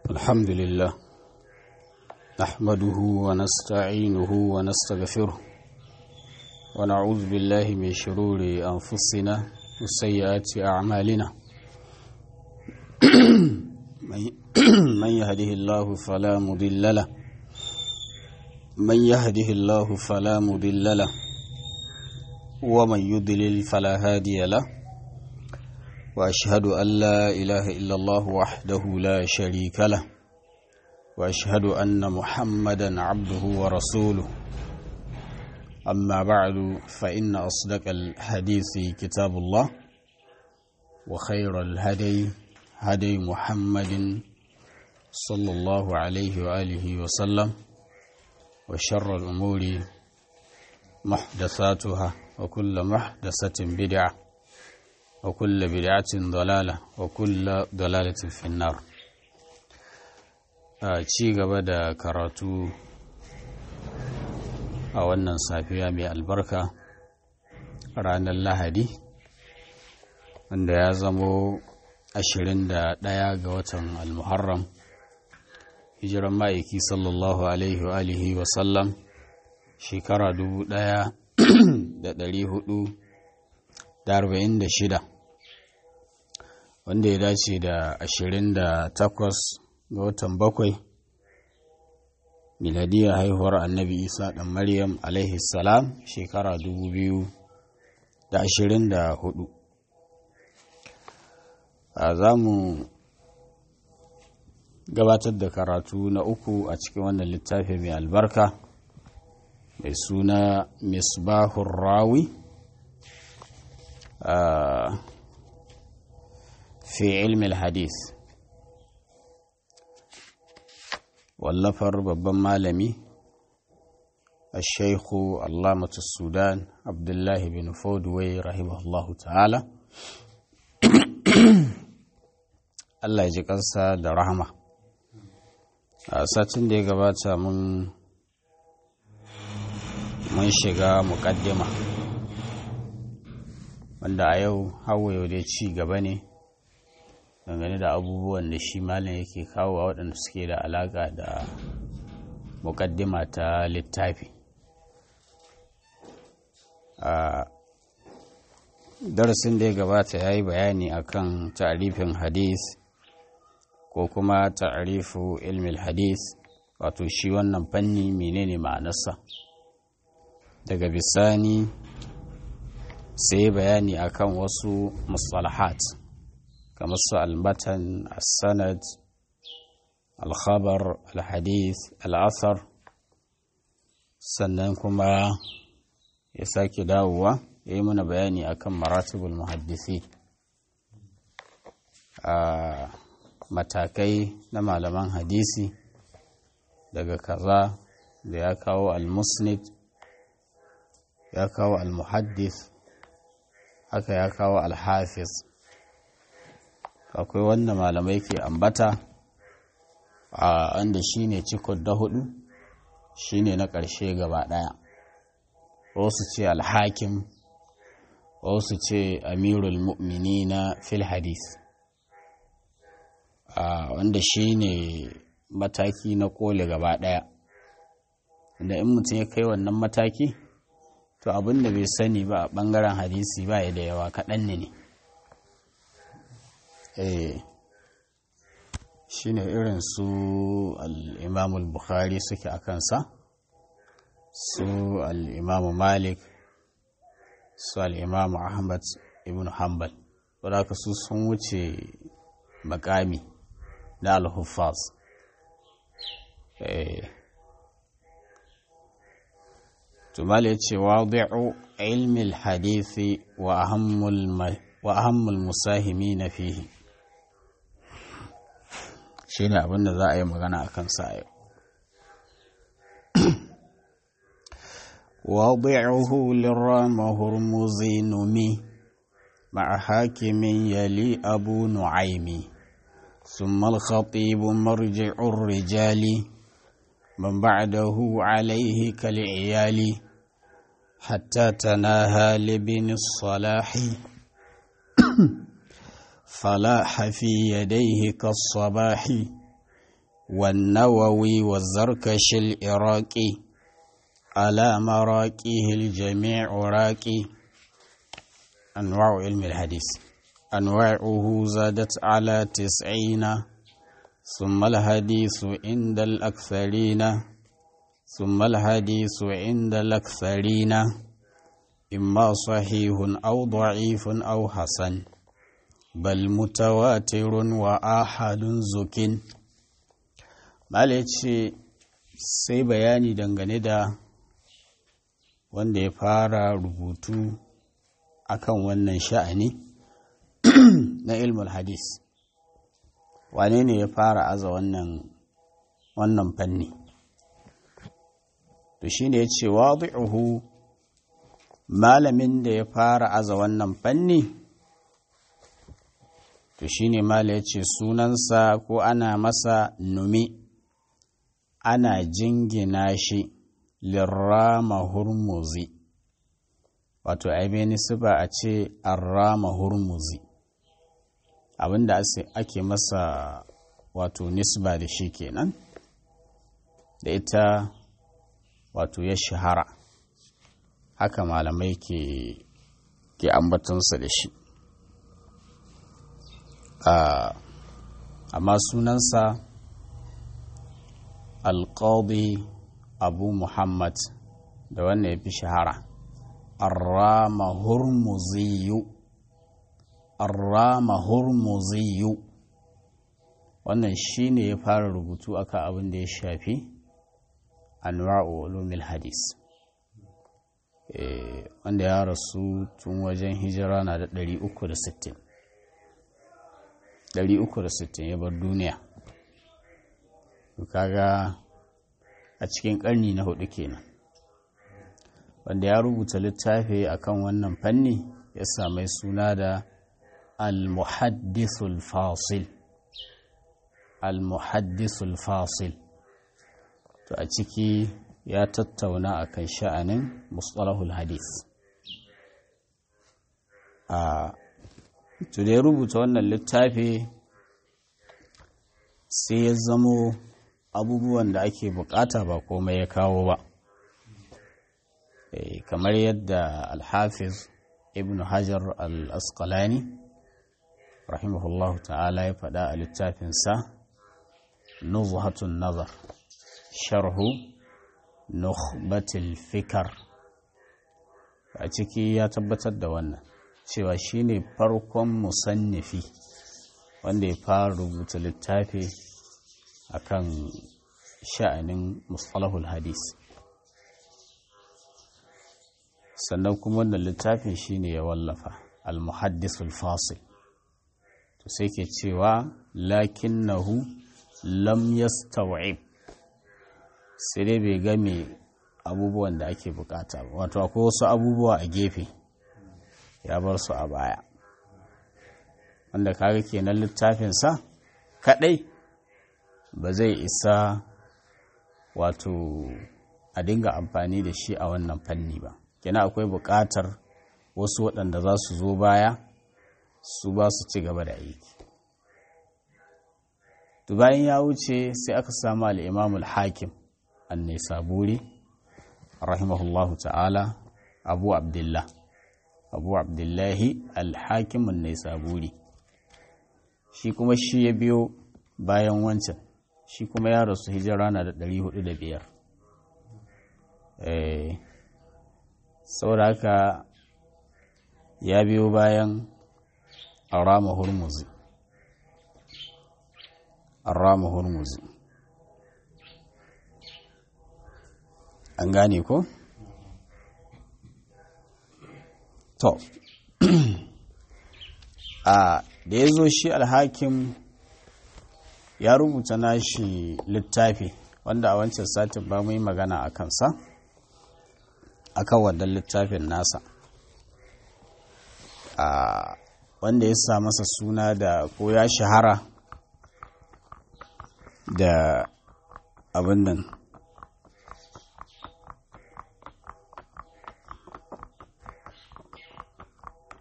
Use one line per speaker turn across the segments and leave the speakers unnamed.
الحمد لله نحمده ونستعينه ونستغفره ونعوذ بالله من شرور أنفسنا وسيئات أعمالنا من يهده الله فلا مضل له من يهده الله فلا مضل له ومن يضلل فلا هادي له واشهد ان لا اله الا الله وحده لا شريك له واشهد ان محمدا عبده ورسوله اما بعد فان اصدق الحديث كتاب الله وخير الهدي هدي محمد صلى الله عليه واله وسلم وشر الامور محدثاتها وكل محدثه بدعه وكل بدعة ضلالة وكل ضلالة في النار ci gaba da karatu a wannan safiya mai albarka ranar lahadi wanda ya zamo 21 ga watan almuharram hijiran ma'aiki sallallahu alaihi wa alihi wa sallam shekara 1446 wanda ya dace da 28 ga watan bakwai miladiyar haihuwar annabi isa ɗan maryam alaihi salam shekara 2024 a za mu gabatar da karatu na uku a cikin wannan littafi mai albarka mai suna misbahun rawi في علم الحديث واللفر babban malami الشيخ علامة السودان عبد الله بن فودوي رحمه الله تعالى Allah ya ji kansa da rahama a satin da ya gabata mun mun shiga muƙaddima wanda a yau hawa yau dai ci gaba ne dangane da abubuwan da shi malam yake kawo a waɗanda suke da alaƙa da muƙaddima ta littafi a darasin da ya gabata ya yi bayani akan ta'arifin hadis ko kuma ta'arifu ilmil hadis wato shi wannan fanni menene ma'anarsa daga bisani sai bayani akan wasu mustalahat kamar su almatan sanad alkhabar alhadith al'athar sannan kuma ya sake dawowa ya yi mana bayani akan maratibul muhaddisi a matakai na malaman hadisi daga kaza da ya kawo al-musnid ya kawo al-muhaddis haka ya kawo al-hafiz akwai wanda malamai ke ambata a wanda shi ne cikon da hudu shi ne na ƙarshe gaba ɗaya wasu ce alhakim wasu ce amirul mu'mini na fil hadis wanda shi ne mataki na kole gaba ɗaya da in mutum ya kai wannan mataki to abin da bai sani ba a ɓangaren hadisi ba ya da yawa kaɗan ne ne shi ne irin su al'imamul bukhari suke a kansa su al'imamu malik su al'imamu ahmad ibn hanbal wadda su sun wuce makami na al-huffaz tumali ya ce wadi'u ilmi hadithi wa ahammul musahimi na fihi shi ne abin da za a yi magana a kansa a yau. وضعه للرام هرمزي نمي مع حاكم يلي أبو نعيم ثم الخطيب مرجع الرجال من بعده عليه كالعيال حتى تناهى لبن الصلاح فلاح في يديه كالصباح والنووي والزركش العراقي على مراقيه الجميع راقي أنواع علم الحديث أنواعه زادت على تسعين ثم الحديث عند الأكثرين ثم الحديث عند الأكثرين إما صحيح أو ضعيف أو حسن بل متواتر وآحد زك ce sai bayani dangane da wanda ya fara rubutu akan wannan sha'ani na ilmul hadis wane ne ya fara aza wannan wannan fanni to shine ya ce wadi'uhu malamin da ya fara aza wannan fanni to shine mala ya ce sunansa ko ana masa numi ana jingina shi lirrama hurmuzi wato aibe nisba a ce arrama hurmuzi abinda ake masa wato nisba da shi kenan da ita wato ya shahara haka malamai ke ke ambatunsa da shi amma sunansa alƙadi abu muhammad da wanda ya fi shahara arrama hurmuziyu arrama hurmuziyu wannan shi ne ya fara rubutu akan abin da ya shafi anwa'u ulumil hadis wanda ya rasu tun wajen hijira na da 360 360 ya bar duniya kaga a cikin ƙarni na hudu kenan wanda ya rubuta littafi akan wannan fanni ya samai suna da al-muhaddithul fasil al-muhaddithul fasil to a ciki ya tattauna akan sha'anin mustalahul hadith a to da ya rubuta wannan littafi sai ya zamo abubuwan da ake bukata ba komai ya kawo ba kamar yadda alhafiz ibn hajar al-asqalani rahimahullahu ta'ala ya faɗa a littafinsa nuzhatun nazar sharhu nukhbatil fikar a ciki ya tabbatar da wannan cewa shine farkon musannifi wanda ya fara rubuta littafi akan sha'anin mustalahul hadis sannan kuma wannan littafin shine ya wallafa al-muhaddisul fasil to sai ke cewa lakinnahu lam yastaw'ib sai dai bai game abubuwan da ake bukata ba wato akwai wasu abubuwa a gefe ya bar su a baya wanda kaga kenan littafinsa kadai ba zai isa wato a dinga amfani da shi a wannan fanni ba kenan akwai bukatar wasu waɗanda za su zo baya su ba su ci gaba da aiki to bayan ya wuce sai aka samu al'imamul hakim annai saburi rahimahullahu ta'ala abu abdullah abu abdullahi alhakim annai saburi shi kuma shi ya biyo bayan wancan shi kuma ya rasu hijira na da 405 eh saboda haka ya biyo bayan arama hurmuzi arama hurmuzi an gane ko? to a da ya zo shi alhakim ya rubuta nashi littafi wanda a wancan satin ba mu yi magana a kansa a kan wannan littafin nasa a wanda ya sa masa suna da ko ya shahara da abin nan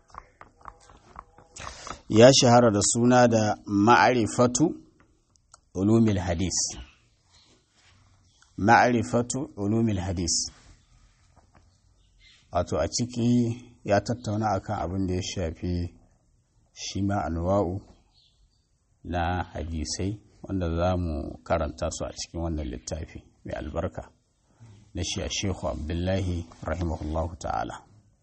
ya shahara da suna da ma'arifatu ulumil hadis ma'rifatu ulumil hadis wato a ciki ya tattauna akan abin da ya shafi shi ma anwa'u na hadisai wanda za mu karanta su a cikin wannan littafi mai albarka na shi a shehu abdullahi rahimahullahu ta'ala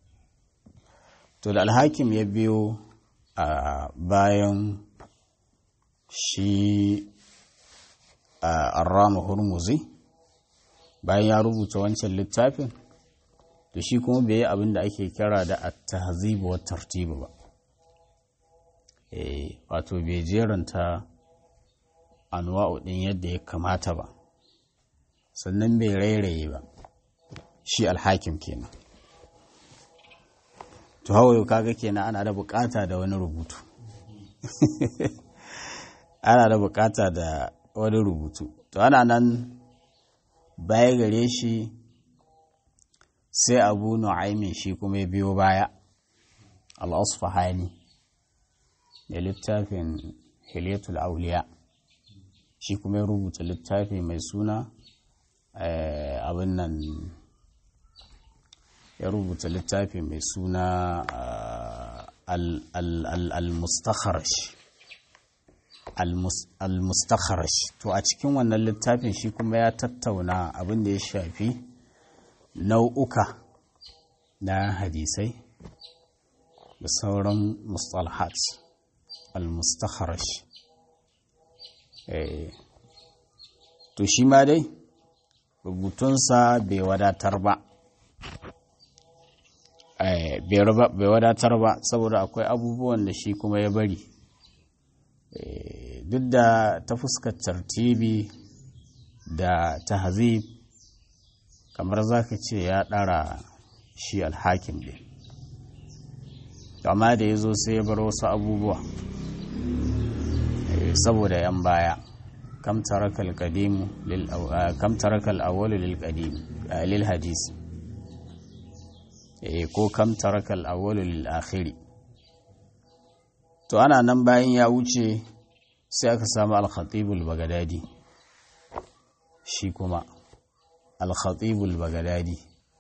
to da alhakim ya biyo a bayan shi a arrama hurmuzi bayan ya rubuta wancan littafin to shi kuma bai yi abin da ake kira da at-tahzib wa tartib ba eh wato bai jeranta anwa'u din yadda ya kamata ba sannan bai rairaye ba shi alhakim kenan to hawayo kaga kenan ana da bukata da wani rubutu ana da bukata da wani rubutu to ana nan baya gare shi sai abu nu'aimin shi kuma ya biyo baya al-asfahani da littafin hilyatul auliya shi kuma ya rubuta littafi mai suna abin nan ya rubuta littafi mai suna al-mustakharash al-mustakharash to a cikin wannan littafin shi kuma ya tattauna abin da ya shafi nau'uka na hadisai da sauran mustalahat al-mustakharash to shi ma dai rubutunsa bai wadatar ba bai wadatar ba saboda akwai abubuwan da shi kuma ya bari duk da ta fuskar tartibi da tahzib kamar za ka ce ya ɗara shi alhakim ɗin amma da ya zo sai ya bar wasu abubuwa saboda yan baya kam tarakal qadimu lil kam tarakal awwal lil qadim lil hadis eh ko kam tarakal awwal lil akhiri to ana nan bayan ya wuce sai aka samu al-khatib al-baghdadi shi kuma al-khatib al-baghdadi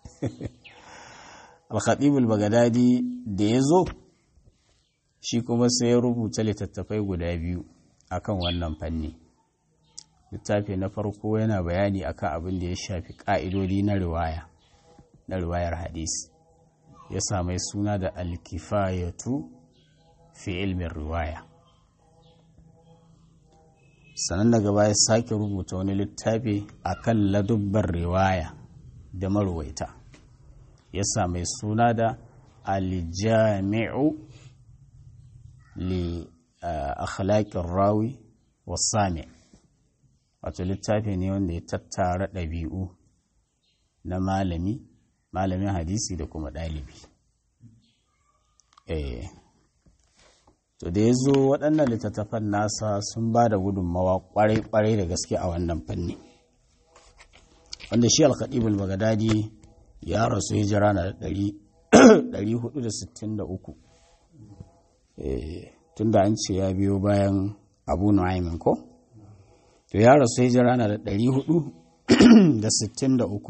al-khatib al-baghdadi da yazo shi kuma sai ya rubuta littattafai guda biyu akan wannan fanni littafi na farko yana bayani akan abin da ya shafi ƙa'idodi na riwaya na riwayar hadisi ya samai suna da alkifayatu fi ilmin riwaya sannan daga baya sake rubuta wani littafi akan ladubbar riwaya da marwaita ya samai suna da aljami'u li akhlaqir rawi wasami wato littafi ne wanda ya tattara ɗabi'u na malami malamin hadisi da kuma ɗalibi eh to da ya zo waɗannan littattafan nasa sun ba da gudunmawa ƙwarai-ƙwarai da gaske a wannan fanni wanda shi alkaɗibul bagadadi ya rasu hijira na 463 tun da an ce ya biyo bayan abu nu'aimin ko to ya rasu hijira na da 463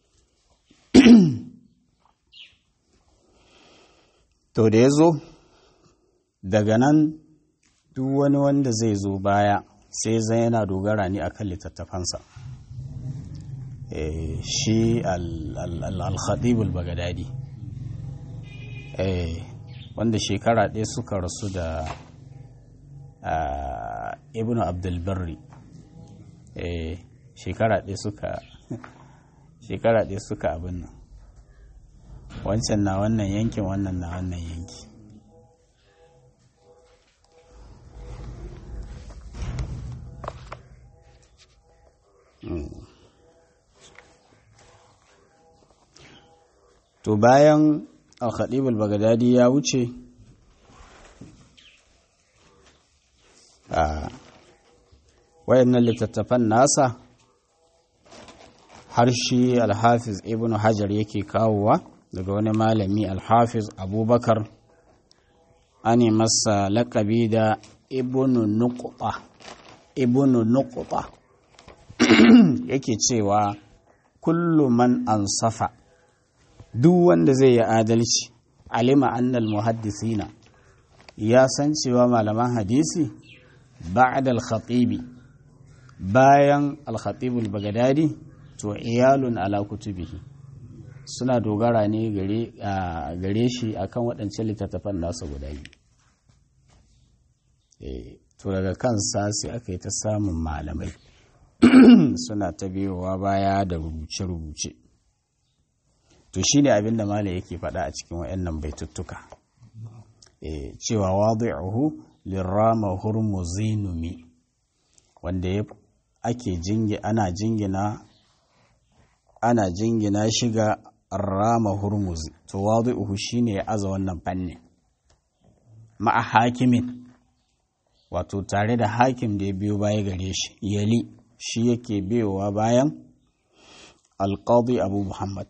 to da ya zo daga nan duk wani wanda zai zo baya sai zai yana dogara ne akan littattafansa shi al-khatibul bagadadi wanda shekara ɗaya suka rasu da ibn abdulbarri shekara ɗaya suka shekara ɗaya suka abin nan wancan na wannan yankin wannan na wannan yanki to bayan al-khatibul bagadadi ya wuce a wayannan littattafan nasa har shi alhafiz ibn hajar yake kawowa daga wani malami alhafiz abubakar ane masa laƙabi da ibn nuqba ibnu nuqta yake cewa kullu man ansafa duk wanda zai yi adalci alima annal muhaddisina ya san cewa malaman hadisi ba'da al-khatibi bayan al-khatib al-baghdadi to iyalun ala kutubihi suna dogara ne gare shi akan waɗancan littattafan nasa guda biyu to daga kansa sai aka yi ta samun malamai suna ta biyowa baya da rubuce-rubuce to shi ne abin da malam yake faɗa a cikin wayannan baituttuka cewa wadi'uhu lirrama hurmuzinumi wanda ya ake jingi ana jingina ana jingina shiga rama hurmuzi to wadi'uhu shine ya aza wannan fannin ma'a hakimin wato tare da hakim da ya biyo baya gare shi yali shi yake biyowa bayan alƙadi abu muhammad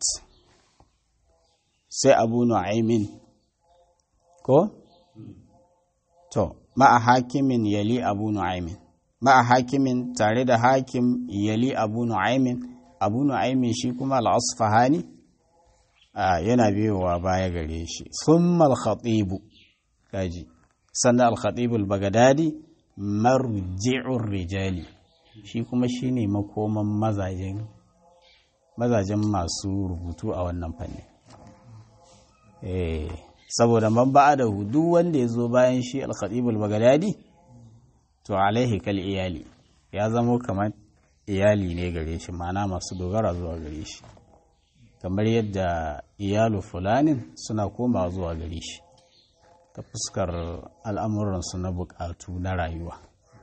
sai abu nu'aimin ko to ma'a hakimin yali abu nu'aimin ma'a hakimin tare da hakim yali abu nu'aimin abu nu'aimin shi kuma al'asfahani yana biyowa baya gare shi thumma al-khatibu kaji sannan al-khatibu al-bagdadi marji'ur rijali shi kuma shine makoman mazajen mazajen masu rubutu a wannan fanni eh saboda man da duk wanda ya zo bayan shi al-khatibu al-bagdadi to alaihi kal iyali ya zamo kamar iyali ne gare shi mana masu dogara zuwa gare shi kamar yadda iyalu fulanin suna komawa zuwa gare shi ta fuskar al'amuransu na bukatu na rayuwa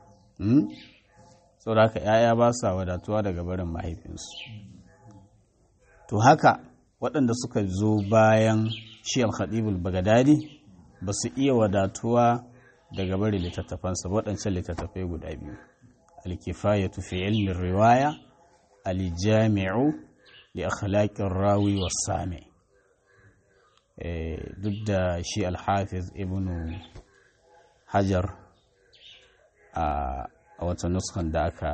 sau da haka ‘ya'ya ba sa wadatuwa daga barin mahaifinsu to haka waɗanda suka zo bayan shi al-khadibul bagadadi ba su iya wadatuwa daga barin littattafansa waɗancan littattafai guda biyu alkifayatu fi ilmin riwaya aljami'u li akhlaqir rawi was-sami duk da shi alhafiz ibnu hajar a wata nuskan da aka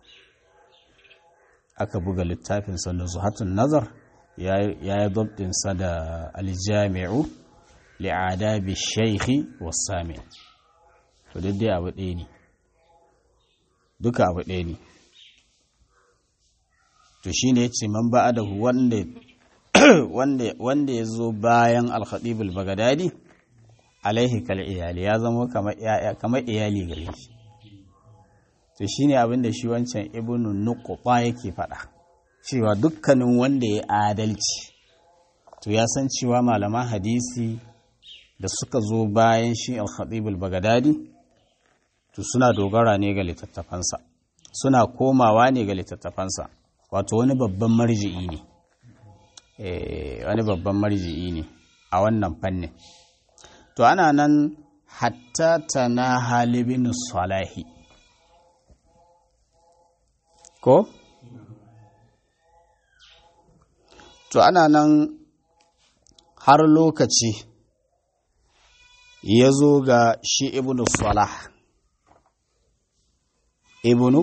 aka buga littafin sa zuhatun nazar ya yi dabdinsa da aljami'u li'adabi shaikhi was-sami to duk dai abu ɗaya ne duka abu ɗaya ne to shi ne ce man ba da wanda ya zo bayan alhadibul bagadadi alaihi kal iyali ya zama kamar iyali gare shi to shi ne abinda shi wancan ibnu nukuba yake faɗa cewa dukkanin wanda ya adalci to ya san cewa malaman hadisi da suka zo bayan shi alhadibul bagadadi to suna dogara ne ga littattafansa suna komawa ne ga littattafansa wato wani babban marji'i ne wani babban marji'i ne a wannan fannin to ana nan hatta ta na halibin salahi ko to ana nan har lokaci ya zo ga shi ibn salah ibnu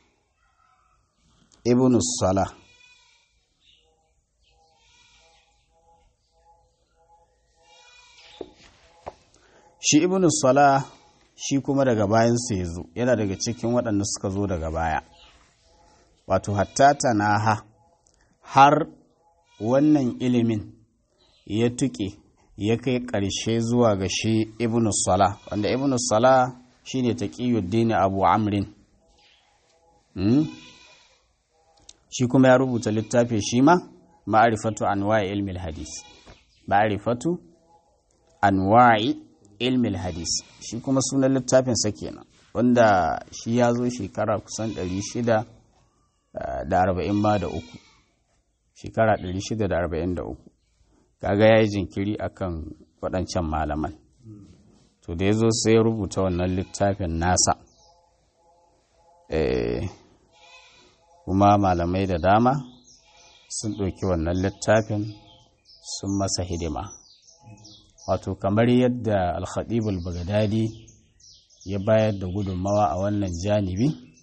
ibnu salah shi ibnu salah shi kuma daga bayansu ya zo yana daga cikin waɗanda suka zo daga baya wato hatta tanaha har wannan ilimin ya tuƙe ya kai ƙarshe zuwa ga shi ibnu salah wanda ibnu salah shi ne taƙiyuddin abu amrin shi kuma ya rubuta littafi shi ma ma'arifatu anwa'i ilmi hadis ma'arifatu anwa'i ilmi hadis shi kuma sunan littafin sa kenan wanda shi ya zo shekara kusan 640 ma da uku shekara 643 kaga ya yi jinkiri akan waɗancan malaman to da ya zo sai ya rubuta wannan littafin nasa kuma malamai da dama sun ɗauki wannan littafin sun masa hidima wato kamar yadda alhadibul bagadadi ya bayar da gudunmawa a wannan janibi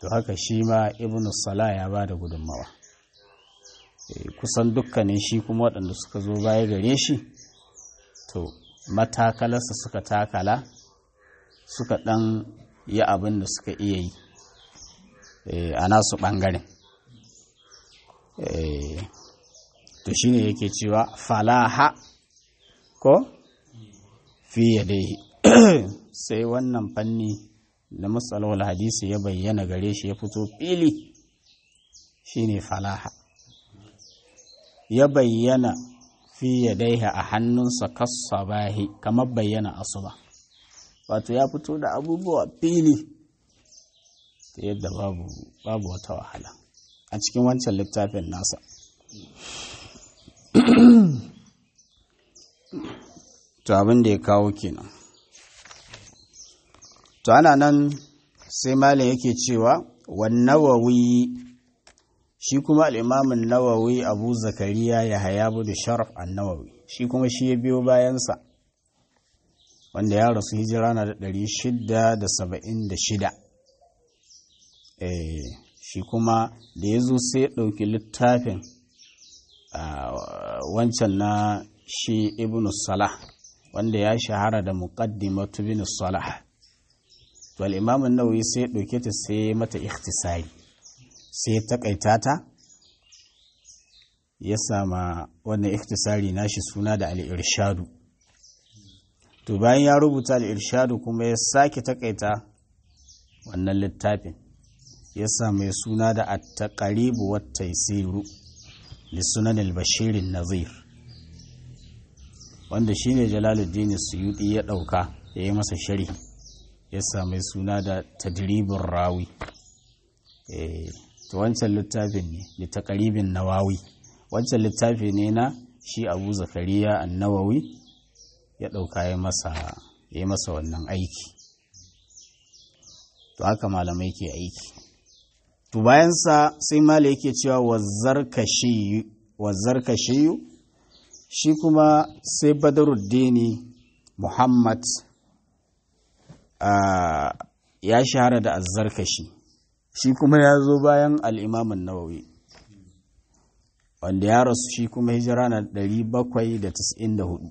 to haka shi ma ibn salah ya ba da gudunmawa kusan dukkanin shi kuma waɗanda suka zo baya gare shi to matakalarsa suka takala suka ɗan yi abin da suka iya yi a nasu ɓangaren to shi ne yake cewa falaha ko fiye dai sai wannan fanni da matsalawar hadisi ya bayyana gare shi ya fito fili shine falaha ya bayyana fi yadaiha a hannunsa kasabahi kamar bayyana asuba wato ya fito da abubuwa fili ta yadda babu babu wata wahala a cikin wancan littafin nasa to abin da ya kawo kenan to ana nan sai malin yake cewa wannawawi shi kuma al'imamin nawawi abu zakariya ya haya da sharaf annawawi shi kuma shi ya biyo bayansa wanda ya rasu hijira na da ɗari shida da saba'in da shida shi kuma da ya zo sai ya ɗauki littafin wancan na shi ibn salah wanda ya shahara da muqaddimatu bin salah to al-imam an-nawawi sai ya dauke ta sai mata ikhtisari sai ya takaita ta ya sama wannan ikhtisari nashi suna da al-irshadu to bayan ya rubuta al-irshadu kuma ya sake takaita wannan littafin ya sa mai suna da at-taqrib wa at-taysiru li sunan al-bashir an-nazir wanda shine jalaluddin suyuti ya dauka ya yi masa sharhi ya sami suna da tadribin rawi to wancan littafin ne da takaribin nawawi wancan littafi ne na shi abu zakariya annawawi ya dauka ya masa ya masa wannan aiki to haka malamai ke aiki to bayansa sai mala yake cewa wazzar kashiyu shi kuma sai badaruddini muhammad ya shahara da azzarkashi shi kuma ya zo bayan al'imamin nawawi wanda ya rasu shi kuma hijira na 794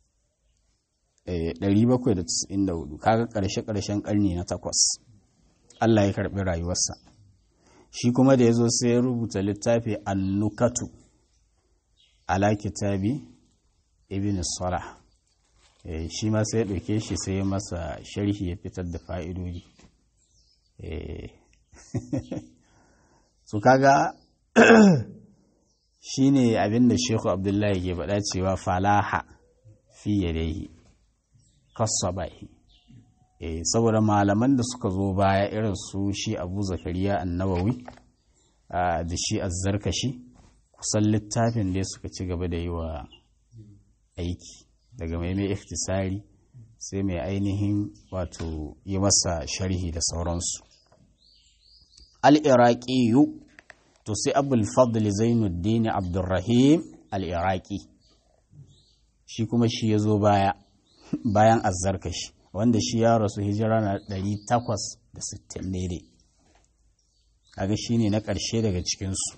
794 kaga ƙarshe-ƙarshen ƙarni na takwas Allah ya karɓi rayuwarsa shi kuma da ya zo sai ya rubuta littafi annukatu ala kitabi ibn salah shi ma sai ya ɗauke shi sai ya masa sharhi ya fitar da fa'idodi su kaga shi ne abinda sheku abdullahi ke faɗa cewa falaha fiye da yi kasabahi saboda malaman da suka zo baya irin su shi abu zakariya annawawi da shi azzarkashi kusan littafin da suka ci gaba da yi wa aiki daga mai mai iftisari sai mai ainihin wato yi masa sharhi da sauransu al'iraƙiyu to sai abul fadl zainuddin abdurrahim al'iraƙi shi kuma shi ya zo baya bayan azzarkashi wanda shi ya rasu hijira na 860 daidai kaga shi ne na ƙarshe daga cikinsu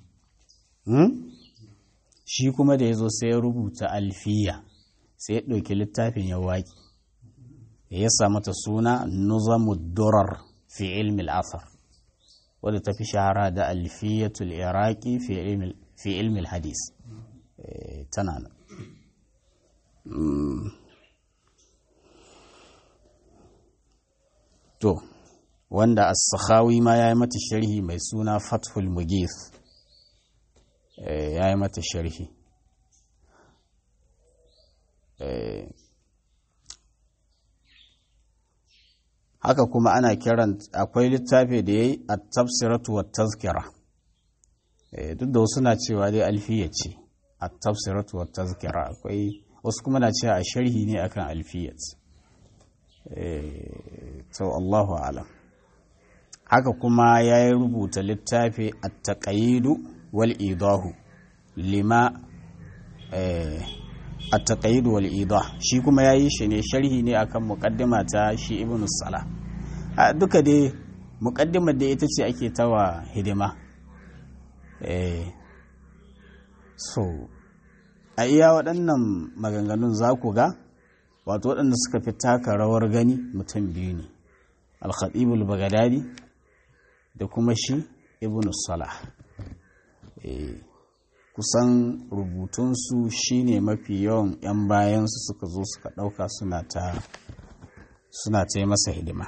shi kuma da ya zo sai ya rubuta alfiya sai ya ɗauki littafin ya waƙi ya sa mata suna nuzamu durar fi ilmi al'afar wadda ta fi shahara da alfiyatul iraki fi ilmi hadis tana nan to wanda as-sakhawi ma ya yi mata sharhi mai suna fathul mugith ya yi mata sharhi haka kuma ana kiran akwai littafi da ya yi a tafsiratu wa tazkira duk da wasu na cewa dai alfiya ce a tafsiratu wa tazkira akwai wasu kuma na cewa a sharhi ne akan alfiyat to Allahu alam haka kuma ya yi rubuta littafi a taƙayidu wal idahu lima a taƙayidu wal idah shi kuma ya yi shi ne sharhi ne akan muƙaddima ta shi ibn sala duka dai muƙaddimar da ita ce ake tawa hidima eh so a iya waɗannan maganganun za ku ga wato waɗanda suka fi taka rawar gani mutum biyu ne alkhatibul bagadadi da kuma shi ibn salah kusan rubutunsu shine mafi yawan 'yan bayansu suka zo suka ɗauka suna ta suna ta yi masa hidima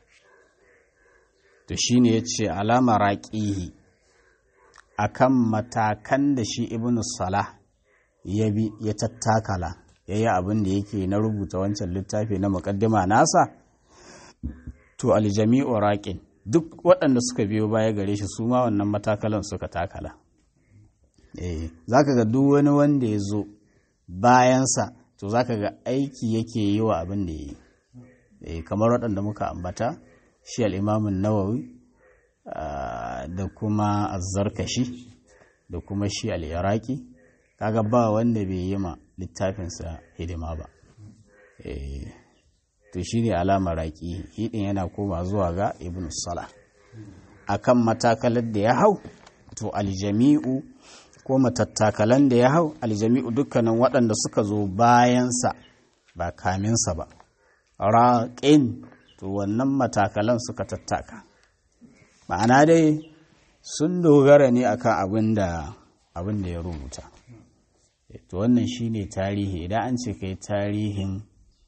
to shine ya ce alama raƙihi a kan matakan da shi ibn salah ya bi ya tattakala ya yi abin da yake na rubuta wancan littafi na muƙaddima nasa to aljami'u raƙin duk waɗanda suka biyo baya gare shi su ma wannan matakalan suka takala eh za ka ga duk wani wanda ya zo bayansa to za ka ga aiki yake yi wa abin da ya yi eh kamar waɗanda muka ambata shi al'imamun nawawi da kuma azzarkashi da kuma shi al'iraki kaga ba wanda bai yi ma littafinsa hidima ba eh to shi ne alamar raƙi hidin yana koma zuwa ga ibn salah akan matakalar da ya hau to aljami'u ko matattakalan da ya hau aljami'u dukkanin waɗanda suka zo bayansa ba kaminsa ba raƙin to wannan matakalan suka tattaka ma'ana dai sun dogara ne akan abin da abin da ya rubuta to wannan shine tarihi idan an ce kai tarihin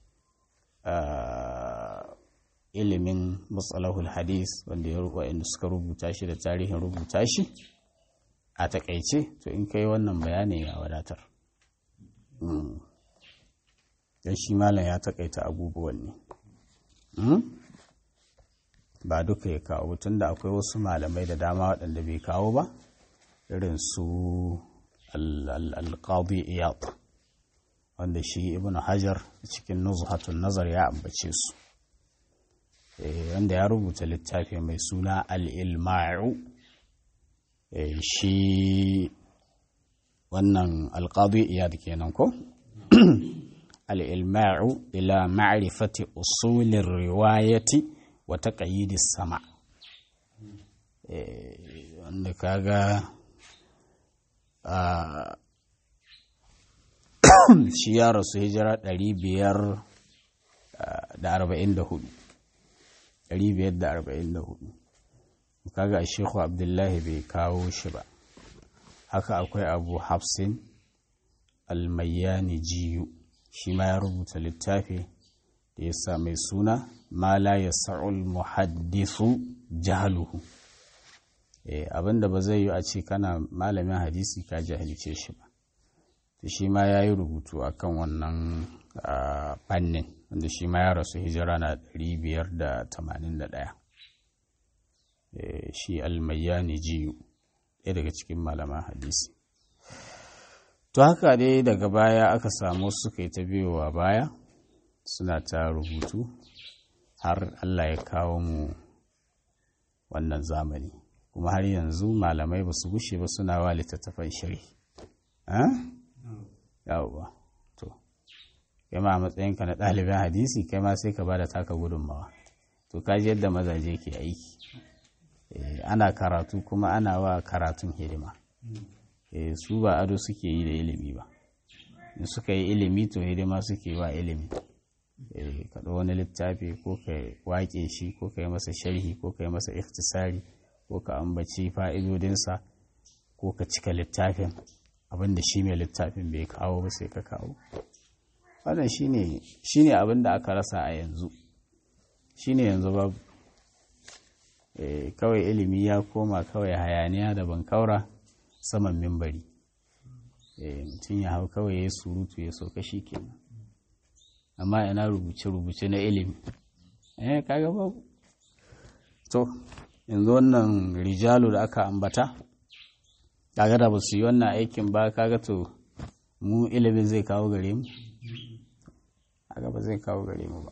ilimin matsalahul hadis wanda ya wa'anda suka rubuta shi da tarihin rubuta shi a takaice to in kai wannan bayanin ya wadatar don shi malam ya takaita abubuwan ne ba duka ya kawo tun da akwai wasu malamai da dama waɗanda bai kawo ba irin su alƙadi iyad wanda shi ibn hajar cikin nuzhatun nazar ya ambace su wanda ya rubuta littafi mai suna al'ilma'u shi wannan alƙadu iyad kenan ko al'ilma'u ila ma'rifati usulin riwayati wa taqayyidis sama wanda kaga shi ya rasu hijira 544 544 kaga shekhu abdullahi bai kawo shi ba haka akwai abu hafsin almayyani jiyu shi ma ya rubuta littafi da ya sa mai suna ma la ya sa'ul muhaddisu jahaluhu abinda ba zai yi a ce kana malamin hadisi ka jahilce shi ba to shi ma ya yi rubutu a kan wannan fannin wanda shi ma ya rasu hijira na 581 shi almayyani jiyu ɗaya daga cikin malaman hadisi to haka dai daga baya aka samu suka yi ta biyowa baya suna ta rubutu har allah ya kawo mu wannan zamani kuma har yanzu malamai ba su gushe ba suna wa littattafan shiri yawwa to kai ma a matsayinka na ɗalibin hadisi kai ma sai ka ba da taka gudunmawa to kaji yadda mazaje ke aiki ana karatu kuma ana wa karatun hidima su ba ado suke yi da ilimi ba in suka yi ilimi to hidima suke wa ilimi ka wani littafi ko ka wake shi ko ka yi masa sharhi ko ka yi masa ikhtisari ko ka ambaci fa'idodinsa ko ka cika littafin abinda shi mai littafin bai kawo ba sai ka kawo wannan shi ne abinda aka rasa a yanzu shi ne yanzu babu kawai ilimi ya koma kawai hayaniya da bankaura saman mimbari mutum ya hau kawai ya surutu ya sauka shi kenan amma ina rubuce-rubuce na ilimi eh kaga babu to yanzu wannan rijalu da aka ambata kaga da ba su yi wannan aikin ba kaga to mu ilimin zai kawo gare mu kaga ba zai kawo gare mu ba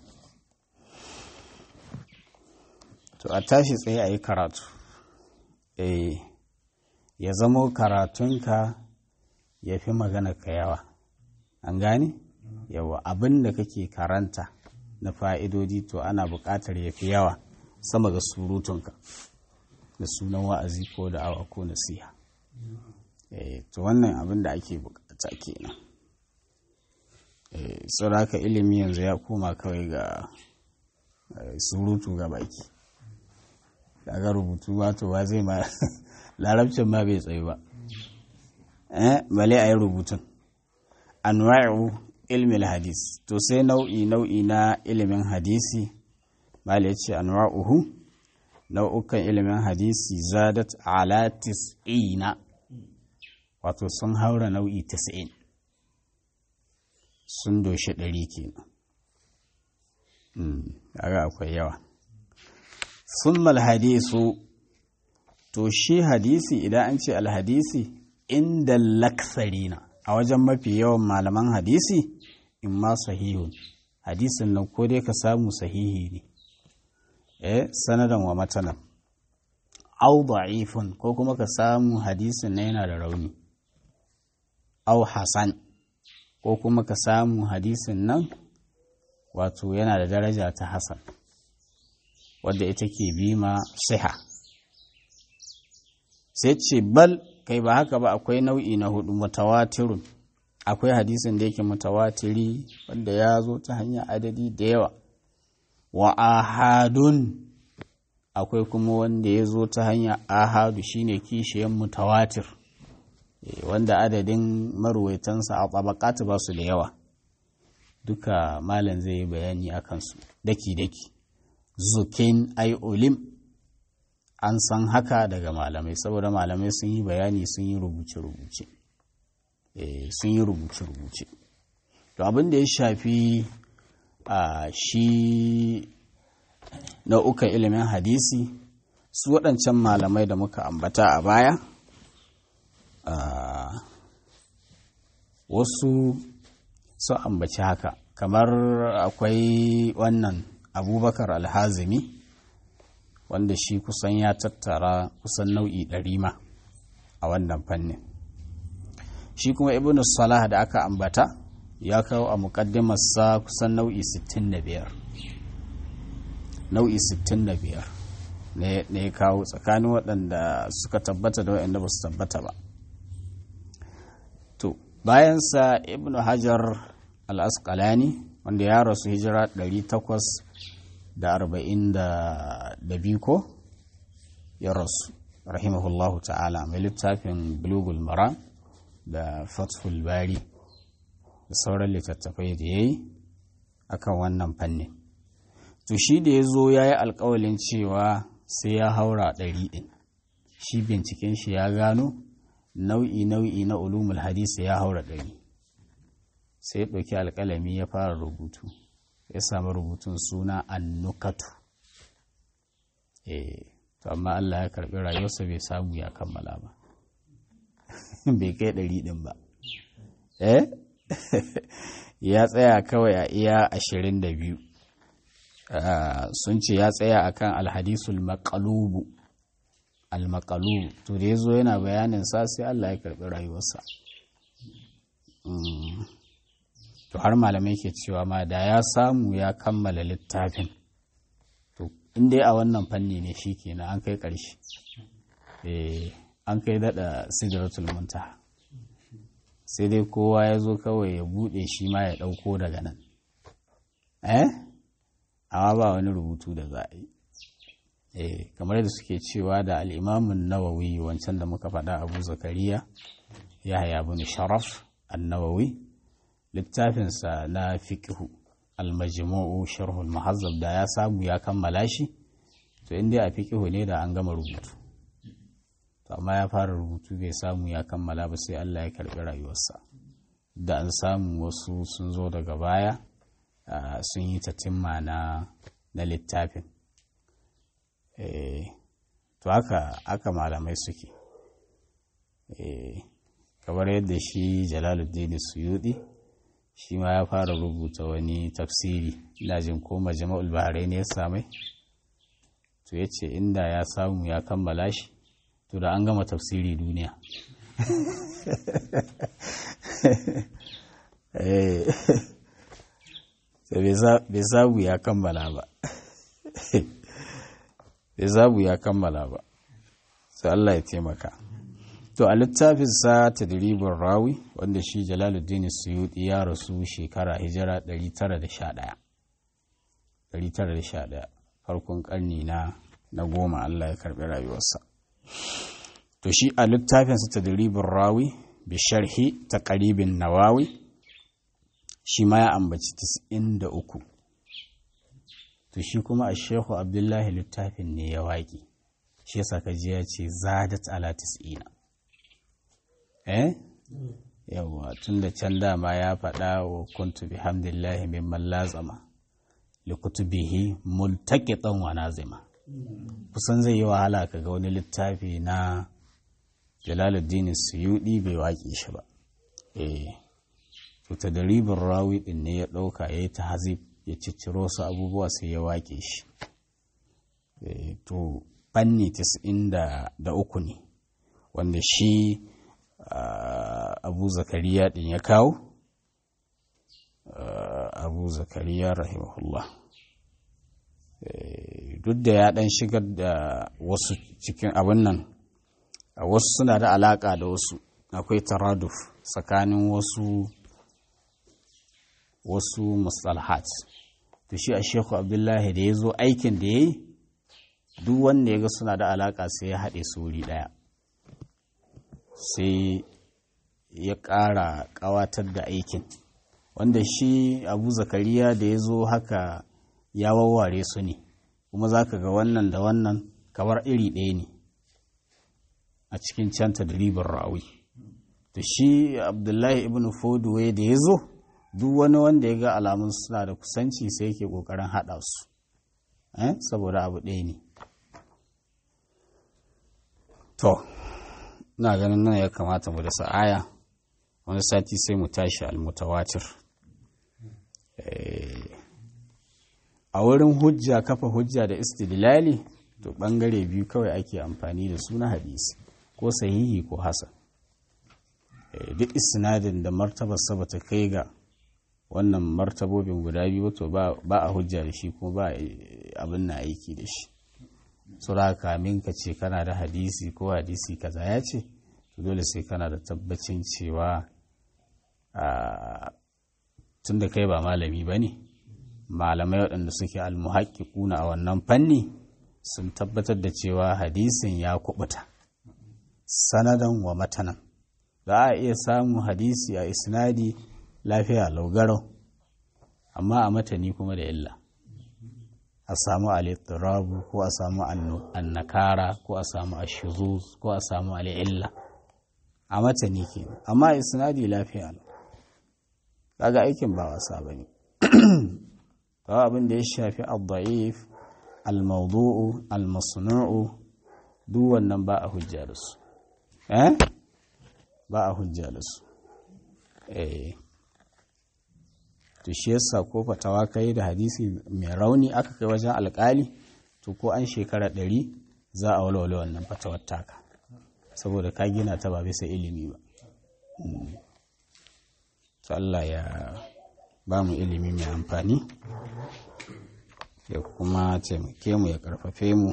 to a tashi tsaye a yi karatu eh ya zamo karatunka ya fi magana ka yawa an gane yawa abin da kake karanta na fa'idodi to ana buƙatar ya fi yawa sama ga surutunka da sunan wa'azi ko da awa ko nasiha to wannan abin da ake bukata kenan sauraka ilimi yanzu ya koma kawai ga surutu ga baki daga rubutu wato ba zai ma larabcin ma bai tsaye ba eh bale a yi rubutun anwa'u ilmin hadis to sai nau'i nau'i na ilimin hadisi bale ya ce anwa'uhu nau'ukan ilimin hadisi zadat ala tis'ina wato sun haura nau'i tis'in sun doshi ɗari kenan kaga akwai yawa sun hadisu to shi hadisi idan an ce alhadisi inda laksarina a wajen mafi yawan malaman hadisi in ma sahihun hadisin nan ko dai ka samu sahihi ne eh sanadan wa matanan au da'ifun ko kuma ka samu hadisin na yana da rauni au hasan ko kuma ka samu hadisin nan wato yana da daraja ta hasan wadda ita ke bima siha sai ce bal kai ba haka ba akwai nau'i na hudu mutawatirun akwai hadisin da yake mutawatiri wanda ya zo ta hanyar adadi da yawa wa ahadun akwai kuma wanda ya zo ta hanyar ahadu shine kishiyan mutawatir wanda adadin maruwaitansa a tabakatu ba su da yawa duka malam zai yi bayani a kansu daki-daki zukin ai olim an san haka daga malamai saboda malamai sun yi bayani sun yi rubuce-rubuce sun yi rubuce-rubuce to abin da ya shafi a shi nau'ukan ilimin hadisi su waɗancan malamai da muka ambata a baya wasu sun ambaci haka kamar akwai wannan abubakar alhazimi wanda shi kusan ya tattara kusan nau'i ɗari ma a wannan fannin shi kuma ibn salah da aka ambata ya kawo a muƙaddimarsa kusan nau'i 65 nau'i 65 ne ya kawo tsakanin waɗanda suka tabbata da waɗanda ba su tabbata ba to bayansa ibn hajar al-asqalani wanda ya rasu hijira 842 ko ya rasu rahimahullahu ta'ala mai littafin bulugul mara da fathul bari da sauran littattafai da ya yi akan wannan fannin to shi da ya zo ya yi alkawalin cewa sai ya haura ɗari ɗin shi binciken shi ya gano nau'i nau'i na ulumul hadisi ya haura ɗari sai ya ɗauki alƙalami ya fara rubutu ya samu rubutun suna annukatu eh to amma Allah ya karɓi rayuwarsa bai samu ya kammala ba bai kai ɗari ɗin ba eh ya tsaya kawai a iya ashirin da biyu sun ce ya tsaya akan alhadisul maqalubu almaqalubu to da ya zo yana bayanin sa sai Allah ya karɓi rayuwarsa to har malamai ke cewa ma da ya samu ya kammala littafin to in dai a wannan fanni ne shi kenan an kai ƙarshe an kai daɗa sidratul muntaha sai dai kowa ya zo kawai ya buɗe shi ma ya ɗauko daga nan eh amma ba wani rubutu da za a yi eh kamar da suke cewa da al'imamun nawawi wancan da muka faɗa abu zakariya ya haya bin sharaf an-nawawi littafinsa na fiqhu al-majmu'u sharhul muhazzab da ya samu ya kammala shi to in dai a fiqhu ne da an gama rubutu to amma ya fara rubutu bai samu ya kammala ba sai Allah ya karbi rayuwarsa da an samu wasu sun zo daga baya sun yi tatimma na na littafin to haka aka malamai suke kamar yadda shi jalaluddin suyudi shi ma ya fara rubuta wani tafsiri ina jin ko majma'ul baharai ne ya samai to ya ce inda ya samu ya kammala shi to da an gama tafsiri duniya bai samu ya kammala ba bai zabu ya kammala ba sai Allah ya taimaka to a littafinsa tadribin rawi wanda shi jalaluddin suyuti ya rasu shekara hijira 911 911 farkon karni na na goma Allah ya karbi rayuwarsa to shi a littafinsa tadribin rawi bi sharhi ta karibin nawawi shi ma ya ambaci 93 to shi kuma a shehu abdullahi littafin ne ya waƙi shi yasa ka ji ya ce zadat ala tis'ina eh yawa tun da can dama ya faɗa wa kuntu bihamdillahi mimman lazama li kutubihi multaqitan wa nazima kusan zai yi wahala ka ga wani littafi na Jalaluddin Suyudi bai waƙe shi ba eh to tadribin rawi din ne ya ɗauka yayi tahzib ya cicciro su abubuwa sai ya waƙe shi eh to fanni 93 ne wanda shi abu zakariya din ya kawo abu zakariya rahimahullah duk da ya dan shigar da wasu cikin abin nan wasu suna da alaka da wasu akwai taraduf tsakanin wasu wasu mustalhat to shi a sheku abdullahi da ya zo aikin da ya yi duk wanda ya ga suna da alaka sai ya haɗe su wuri ɗaya sai ya ƙara ƙawatar da aikin wanda shi abu zakariya da ya zo haka ya wawware su ne kuma za ka ga wannan da wannan kamar iri ɗaya ne a cikin canta da ribar ra'awi to shi abdullahi ibn foduwe da ya zo duk wani wanda ya ga alamun suna da kusanci sai yake ƙoƙarin haɗa su saboda abu ɗaya ne to na ganin nan ya kamata mu da sa'aya wani sati sai mu tashi almutawatir a wurin hujja kafa hujja da istidlali to bangare biyu kawai ake amfani da su na hadisi ko sahihi ko hasan duk isnadin da martabar sa ta kai ga wannan martabobin guda biyu to ba a hujja da shi kuma ba abin na aiki da shi sura kamin ka ce kana da hadisi ko hadisi kaza ya ce to dole sai kana da tabbacin cewa tun da kai ba malami ba ne malamai waɗanda suke almuhaƙiƙuna a wannan fanni sun tabbatar da cewa hadisin ya kubuta sanadan wa matanan za a iya samun hadisi a isnadi lafiya laugarau amma a matani kuma da illa a samu alittirabu ko a samu annakara ko a samu ashuzuz ko a samu al'illa a matani ke amma isnadi lafiya lau kaga aikin ba wasa ba ne kawai abin da ya shafi al-da'if al-mawdu'u al-masnu'u duk wannan ba a hujja da su eh ba a hujja da su eh to shi yasa ko fatawa kai da hadisi mai rauni aka kai wajen alkali to ko an shekara ɗari za a walwale wannan fatawar taka saboda ka gina ta ba bisa ilimi ba to Allah ya ba mu ilimi mai amfani ya kuma taimake mu ya karfafe mu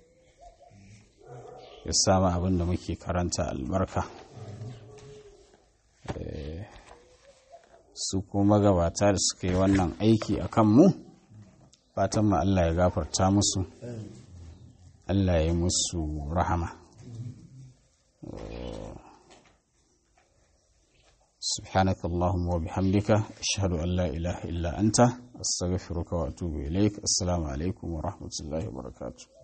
ya samu abin da muke karanta albarka su kuma gabata da suka yi wannan aiki a kanmu fatan mu Allah ya gafarta musu Allah ya yi musu rahama سبحانك اللهم وبحمدك أشهد أن لا إله إلا أنت أستغفرك وأتوب إليك السلام عليكم ورحمة الله وبركاته